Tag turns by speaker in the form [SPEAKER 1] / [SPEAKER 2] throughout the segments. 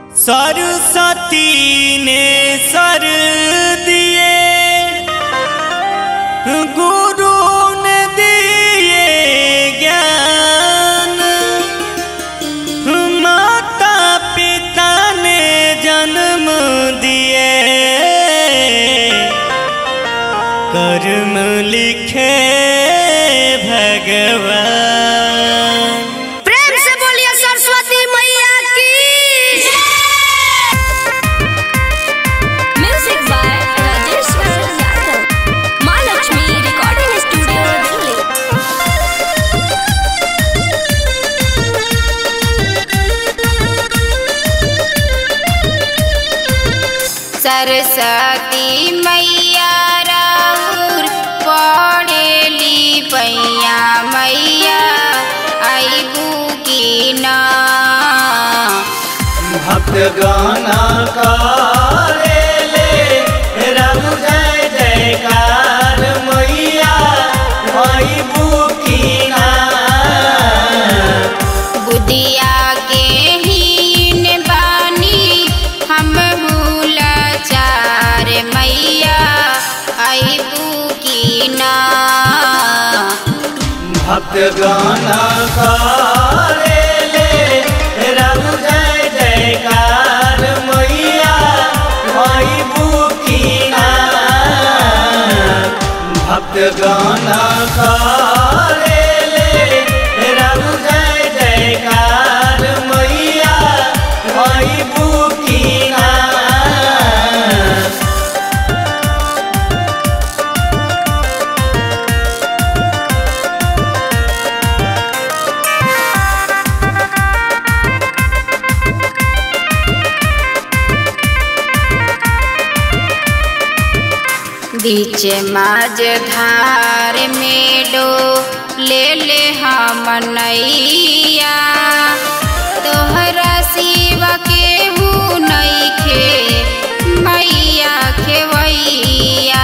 [SPEAKER 1] सरस्वती ने सर दिए गुरु ने दिए ज्ञान माता पिता ने जन्म दिए कर्म लिखे भगवान
[SPEAKER 2] प्रेम से बोलिए सरस्वती मैया की म्यूजिक बाय राजेश यादव माँ लक्ष्मी रिकॉर्डिंग स्टूडियो दिल्ली
[SPEAKER 3] सरस्वती मैया राउर पढ़ेली पैया मैया आईबू की ना
[SPEAKER 1] भक्त गाना काले ले रघु जय जयकार मैया माई बुकीना
[SPEAKER 3] बुदिया के हीन बानी हम भूल चार मैया आईबू की ना
[SPEAKER 1] भक्त गाना काले ले रघु जय जयकार मैया माई बुकीना भक्त गाना काले ले रघु जय जयकार मैया माई बुकीना
[SPEAKER 3] बीच माज धार में डो ले ले हम नैया तोहरा सिवा के हूँ नैखे मैया खेवैया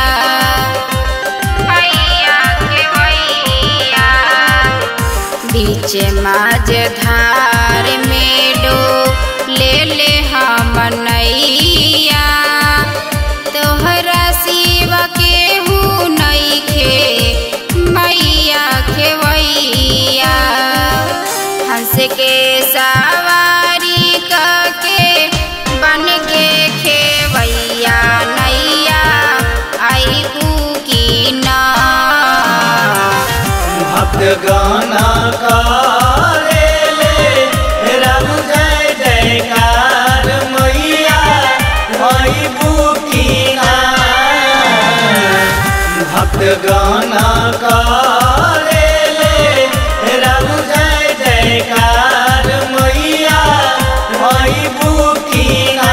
[SPEAKER 3] मैया खेवैया बीच माज धार में डो ले ले हम नैया तोहरा सिवा के हूँ नैखे मैया खेवैया हंस के सवारी के बन के खेवैया नैया आईबू की ना
[SPEAKER 1] भक्त गाना काले ले रघु जय जयकार मैया माई बुकीना भक्त गाना काले ले रघु जय जयकार मैया माई बुकीना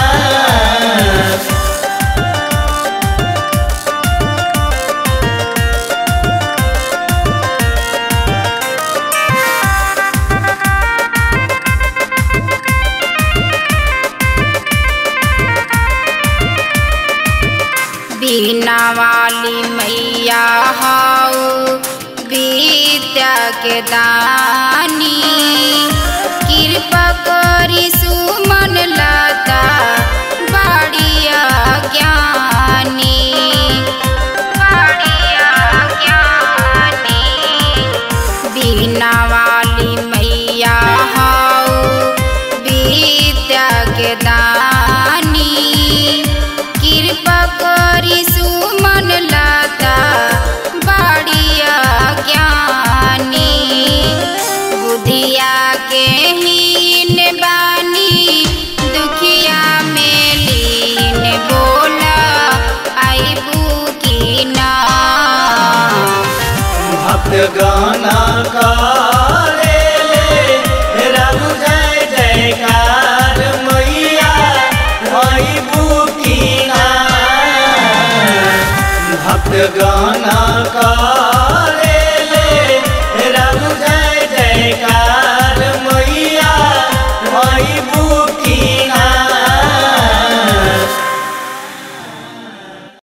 [SPEAKER 3] बीना वाली मैया हाउ विद्या के दानी कृपा करी सुमन लता बाड़िया ज्ञानी बाड़िया ज्ञानी बीना वाली मैया हाउ विद्या के दानी कृपा करी सुमन लता बाड़िया ज्ञानी बुधिया के हीन बानी दुखिया में लीन बोला आईबू की ना
[SPEAKER 1] भक्त गाना काले ले रघु जय जयकार मैया माई बुकीना भक्त गाना का